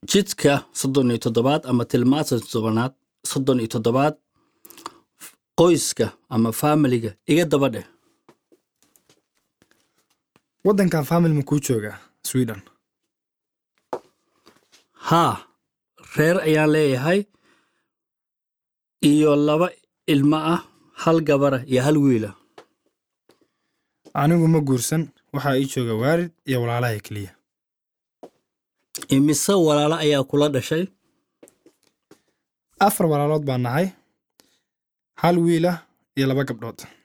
jidka soddon iyo toddobaad ama tilmaanta toddobaad soddon iyo toddobaad qoyska ama faamiliga iga daba dheh waddankan famil ma kuu joogaa sweden haa reer ayaan leeyahay iyo laba ilmo ah hal gabara iyo hal wiila anigu ma guursan waxaa ii jooga waalid iyo walaalahay keliya imise walaalo ayaa kula dhashay afar walaalood baan nahay hal wiilah iyo laba gabdhood